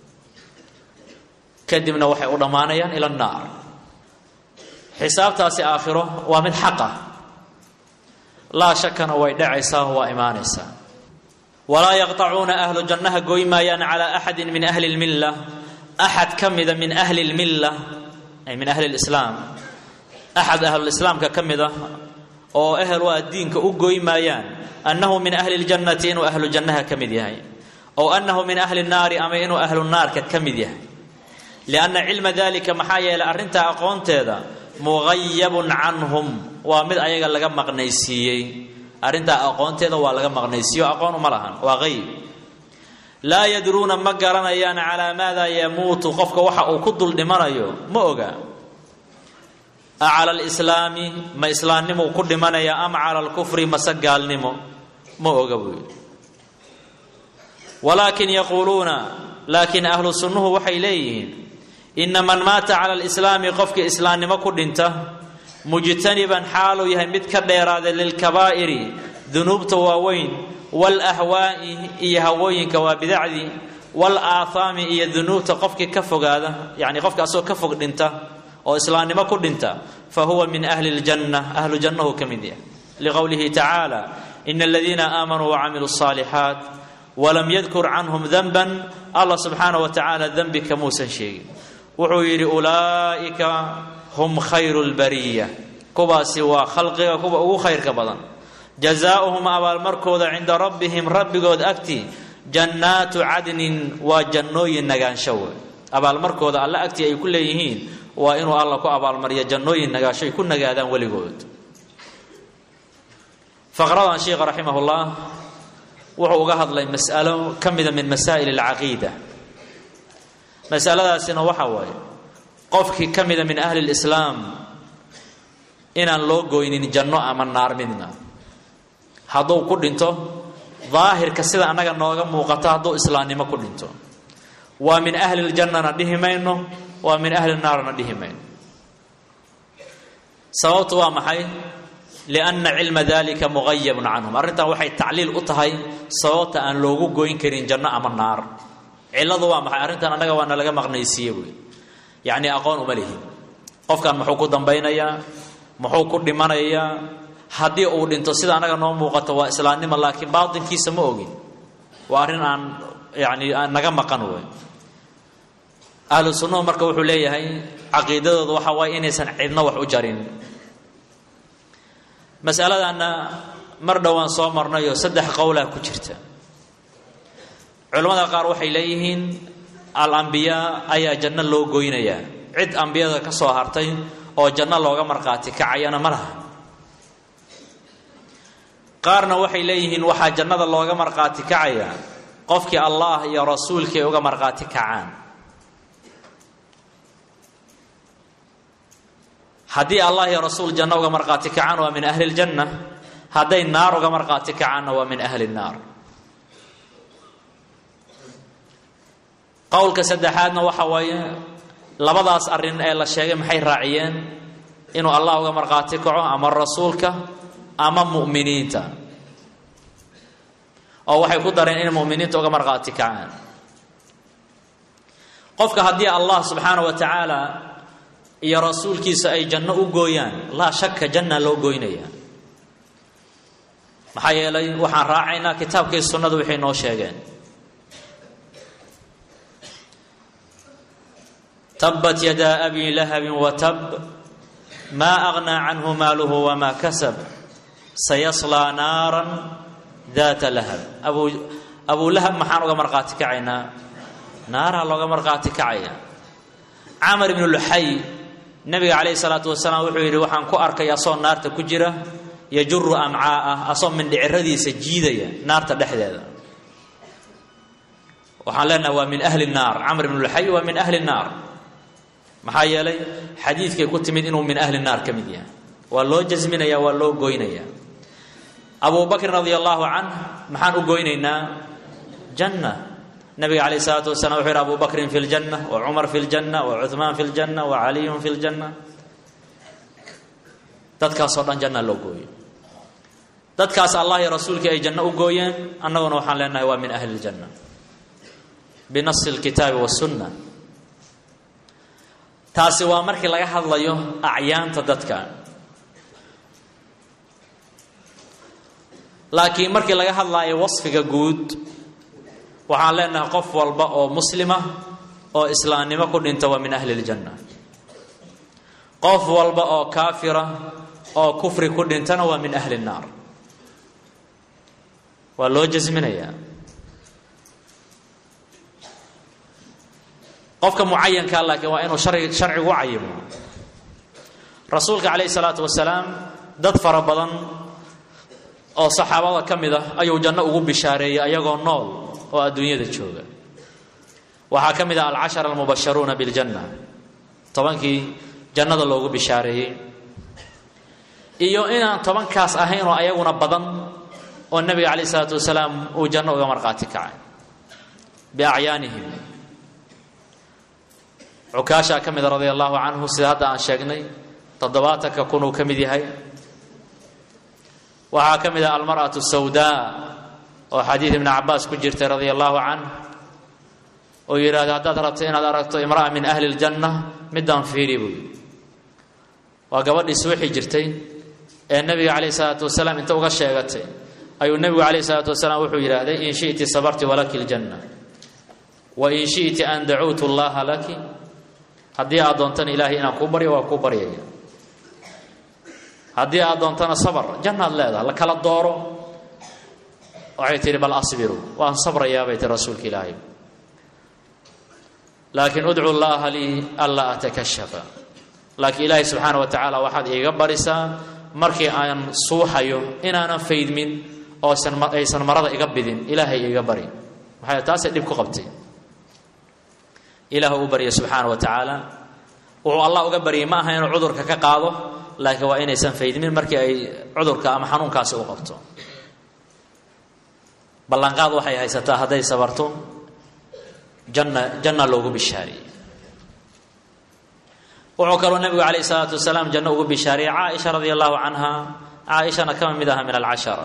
kadibna waxay u dhammaanayaan ila annaar xisaabtaasi aakhiro waa mid xaq ah laa shakana way dhacaysaa waa imaanaysaa walaa yaqطacuuna ahlu jannaha goy maayaan calaa axadi min ahli اlmilla axad ka mida min ahli اlmilla ay min ahli اlislaam axad ahlulislaamka ka mid ah oo ehel waa diinka u goy maayaan annahu min ahli اljannati inuu ahlu jannaha ka mid yahay ow annahu min ahli الnaari ama inuu ahlu naarka ka mid yahay lianna cilma dalika maxaa yeelay arrintaa aqoonteeda muqayabun canhum waa mid ayaga laga maqnaysiiyey arrintaa aqoonteeda waa laga maqnaysiiyo aqoon uma lahan waa qayb laa yadruuna ma garanayaan calaa maada yamuutu qofka waxa uu ku dul dhimanayo ma oga a cala alislaami ma islaamnimou ku dhimanaya ama cala alkufri mase gaalnimo ma oga buu yidhi walaakin yaquuluuna laakiin ahlu sunnuhu waxay leeyihiin ina man maata cala alislaami qofkii islaamnimo ku dhinta mujtaniban xaaluu yahay mid ka dheeraaday lilkabaa'iri dunuubta waaweyn waalahwaa'i iyo hawooyinka waa bidacdii waalaahaami iyo dunuubta qofkii ka fogaada yacni qofka asagoo ka fog dhinta oo islaamnimo ku dhinta fa huwa min ahli ljanna ahlu jannahu ka mid yahay liqowlihi tacaala ina aladiina aamanuu wacamiluu الصaalixaat walam yadkur canhum danban allah subxaanah wa tacaala dembi kamuusan sheegin wuxuu yidhi ulaa'ika hum khayru lbariya kuwaasi waa khalqiga kuwa ugu khayrka badan jazaauhum abaalmarkooda cinda rabbihim rabbigood agti jannaatu cadnin waa jannooyin nagaansho we abaalmarkooda alle agtii ay ku leeyihiin waa inuu alla ku abaalmariyo jannooyin nagaansho ay ku nagaadaan weligood faqradan sheikha raximahullah wuxuu uga hadlay mas'alo ka mida min masaa'il alcaqiida masaladaasina waxa waaye qofkii ka mida min ahli lislaam inaan loo goynin janno ama naar midna hadduu ku dhinto daahirka sida annaga nooga muuqato hadduu islaamnimo ku dhinto waa min ahli ljannana dhihi mayno waa min ahli naarna dhihi mayno sababtu waa maxay lianna cilma dalika muqayabun canhum arrintan waxay tacliil u tahay sababta aan loogu goyn karin janno ama naar cilladu waa maxay arrintan annaga waa nalaga maqnaysiiye buy yacni aqoon uma lihin qofkan muxuu ku dambaynayaa muxuu ku dhimanayaa haddii uu dhinto sida annaga noo muuqato waa islaamnimo laakiin baatinkiisa ma ogin waa arrin aan yani aan naga maqan wey ahlu sunnuhu marka wuxuu leeyahay caqiidadooda waxa waaye inaysan cidno wax u jarin masaladanna mar dhowaan soo marnayoo saddex qowlaa ku jirta culimmada qaar waxay leeyihiin alambiyaa ayaa janno loo goynayaa cid ambiyada ka soo hartay oo janno looga markhaati kacayana ma laha qaarna waxay leeyihiin waxaa jannada looga markhaati kacaya qofkii allah iyo rasuulkii ay uga markhaati kacaan haddii allah iyo rasuul janno uga markhaati kacaan waa min ahli ljanna hadday naar uga markhaati kacaanna waa min ahli nnaar qowlka saddexaadna waxa waaye labadaas arrin ee la sheegay maxay raaciyeen inuu allah uga markhaati kaco ama rasuulka ama mu'miniinta oo waxay ku dareen inay mu'miniinta uga markhaati kacaan qofka haddii allah subxaana wa tacaala iyo rasuulkiisa ay janno u gooyaan laa shaka janna loo goynaya maxaa yeelay waxaan raacaynaa kitaabkii sunnadu waxay noo sheegeen tabat yadaa abi lahabin watab maa agnaa canhu maaluhu wamaa kasab sayaslaa naaran daata lahab abu abuu lahab maxaan uga markhaati kacaynaa naaraa looga markhaati kacaya camar ibnu luxay nabiga calayhi salaatu wasalaam wuxuu yidhi waxaan ku arkay asoo naarta ku jira yajuru amcaa'ah asoo mindhiciradiisa jiidaya naarta dhexdeeda waxaan leenahay waa min ahli naar camr ibnu luxay waa min ahli naar maxaa yeelay xadiidkay ku timid inuu min ahli naar ka mid yahay waa loo jasminaya waa loo goynaya abu bakrin radi allahu canh maxaan u goynaynaa janna nabiga calayh isalaatu wasalam wuxuu yidhi abu bakrin fi ljanna wa cumar fi ljanna wa cuhmaan fi ljanna wa caliyun fi ljanna dadkaasoo dhan janna loo gooyo dadkaas allah iyo rasuulkii ay janno u gooyeen annaguna waxaan leenahay waa min ahli ljanna binasi lkitaabi wasunna taasi waa markii laga hadlayo acyaanta dadka laakiin markii laga hadlaayo wasfiga guud waxaan leenahay qof walba oo muslima oo islaamnimo ku dhinta waa min ahli ljanna qof walba oo kaafira oo kufri ku dhintana waa min ahli nnaar waa loo jasminayaa qofka mucayankaa laakiin waa inuu shari sharcigu u cayimo rasuulka calayhi salaatu wasalaam dad fara badan oo saxaabada ka mid ah ayuu janno ugu bishaareeyey ayagoo nool oo adduunyada jooga waxaa ka mid ah alcashara almubasharuuna biljanna tobankii jannada loogu bishaareeyey iyo inaan tobankaas ahayn oo ayaguna badan oo nebiga calayh isalaatu wasalaam uu janno uga markhaati kacay biacyaanihim cukaashaa ka mida radia allahu canhu sida hadda aan sheegnay toddobaatanka kun uu ka mid yahay waxaa ka mid ah almar'atu sawdaa oo xadiid ibni cabaas ku jirtay radia allahu canh oo yidhahda haddaad rabto inaad aragto imra'a min ahli ljanna midaan fiiri buy waa gabadhii suuxi jirtay ee nebiga calayh isalaatu wasalaam inta uga sheegatay ayuu nebigu calayh isalaatu wasalaam wuxuu yidhaahday in shi'ti sabarti walaki ljanna wa in shi'ti an dacuutu llaha laki haddii aad doontana ilaahay inaan kuu baryo waa kuu baryaya haddii aad doontana sabr jannaad leedaha la kala dooro waxay tihi bal asbiru waan sabrayaa bay tihi rasuulka ilaahay laakiin udcu llaaha lii anlaa atakashafa laakiin ilaahay subxaana wa tacaala waxaad iiga barisaa markii aan suuxayo inaanan faydmin oo aysan marada iga bidin ilaahay iiga bari maxay taasay dhib ku qabtay ilaah u barya subxaana wa tacaala wuxuu allah uga baryay ma aha inuu cudurka ka qaado laakiin waa inaysan faydmin markii ay cudurka ama xanuunkaasi u qabto ballanqaad waxay haysataa hadday sabarto janna janna loogu bishaariyey wuxuu kaloo nebigu calayh isalaatu wasalaam janno ugu bishaariyey caaisha radia allahu canha caaishana kama mid aha min alcashara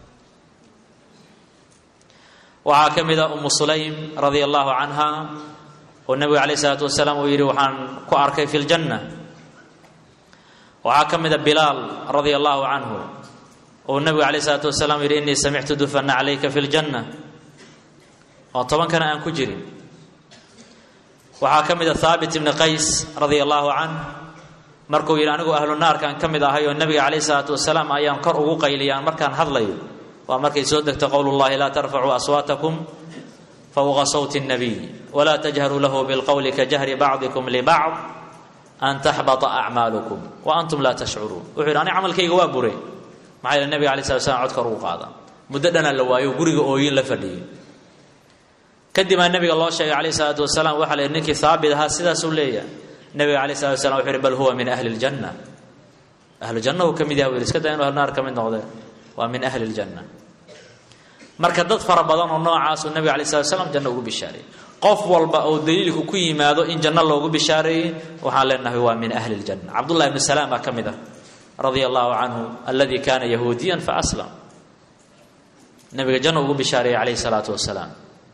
waxaa ka mid ah umu sulaym radia allahu canha oo nebigu calayh isalaatu wasalaam uu yidhi waxaan ku arkay fi ljanna waxaa ka mida bilaal radia allahu canhu oo nebigu calayh isalaatu wasalaam yidhi innii samictu dufana calayka fi ljanna oo tobankana aan ku jirin waxaa ka mid a haabit ibni qays radia allahu canh markuu yidhi anigu ahlu naarkaan ka mid ahay oo nebiga calayh isalaatu wasalaam ayaan kor ugu qayliyaan markaan hadlayo waa markay soo degto qowl llahi laa tarfacuu aswaatakum fowqa sawti الnabiy wla tajharuu lahu bilqowli ka jahri bacdikum libacd an taxbata acmaalukum wa antum laa tashcuruun wuxuu yidhi ani camalkayga waa bure maxaa yidhi nabiga alai slat slam codka ugu qaada muddo dhanaa la waayo guriga ooyin la fadhiyey kadibaa nabiga loo sheegay calayh isalaatu wasalaam waxaa la yidhi ninkii haabit ahaa sidaasuu leeyahay nabiga alay salatu waslam wuxu yhi bal huwa min ahli ljanna ahlu janna uu ka mid yaha u yidhi iska daa inu ahlunaar ka mid noqdee waa min ahli ljanna marka dad fara badan oo noocaasuu nabiga alay slat slam janno ugu bishaareeyey qof walba oo daliilku ku yimaado in janno loogu bishaareeyey waxaan leenahay waa min ahli ljanna cabdullahi bnu salaam baa ka mid ah radia allahu canhu aladi kaana yahuudiyan faaslam nabiga janno ugu bishaareeyey calayhi salaatu wasalaam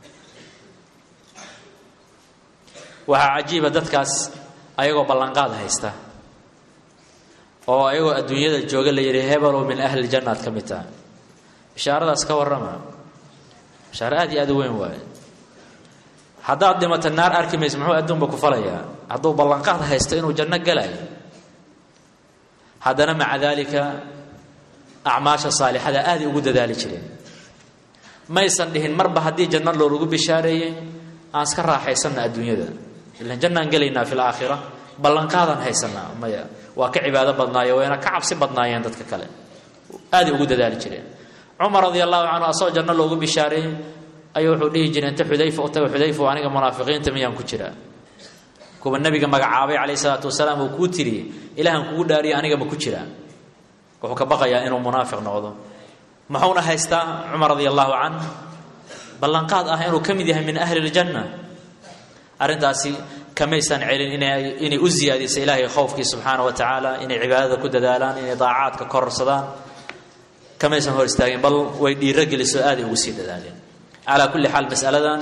waxaa cajiiba dadkaas ayagoo ballanqaad haysta oo ayagoo adduunyada jooga la yidhi hebelow min ahli ljanna ad ka mid taha bishaaradaas ka warrama bishaaro aad iyo aad u weyn waaye haddaad dhimata naar arki maysa muxuu adduunba ku falayaa hadduu ballanqaad haysto inuu janno galayo haddana maca daalika acmaasha saalixada aaday ugu dadaali jireen maysan dhihin marba haddii janno loolagu bishaareeyey aan iska raaxaysanna adduunyada ilan jannaan gelaynaa fi laakhira ballanqaadaan haysanaa maya waa ka cibaado badnaayo wayna ka cabsi badnaayeen dadka kale aaday ugu dadaali jireen cumar radia allahu canhu asagoo janno loogu bishaareeyey ayuu wuxuu dhihi jiray inta xudayfa u taga xudayfa aniga munaafiqiinta miyaan ku jiraa kuwa nabiga magacaabay calayh salaatu wasalaam uu kuu tiriyey ilaahan kugu dhaariya aniga ma ku jiraa wuxuu ka baqayaa inuu munaafiq noqdo muxuuna haystaa cumar radia allahu canh ballanqaad ah inuu ka mid yahay min ahli ljanna arrintaasi kamaysan celin inay inay u siyaadisa ilaahay khowfkii subxaana wa tacaala inay cibaadada ku dadaalaan inay daacaadka kororsadaan kamaysan hor istaagin bal way dhiiro geliso aaday ugu sii dadaaleen calaa kulli xaal masaladan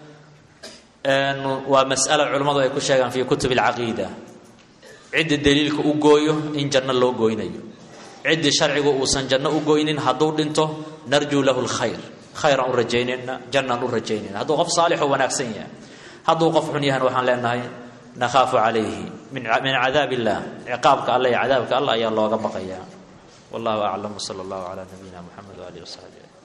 waa mas'alo culimmadu ay ku sheegaan fii kutub alcaqiida cidda daliilka u gooyo in janno loo gooynayo ciddii sharcigu uusan janno u gooynin hadduu dhinto narjuu lahu lkhayr khayraan u rajaynayna jannaan u rajaynayna hadduu qof saalixoo wanaagsan yahay hadduu qof xun yahan waxaan leenahay nakhaafu calayhi min cadaab illah ciqaabka alla iyo cadaabka alla ayaa looga baqayaa wallahu aclam wsala allahu calaa nabiyina muxamed waalihi wasaxbi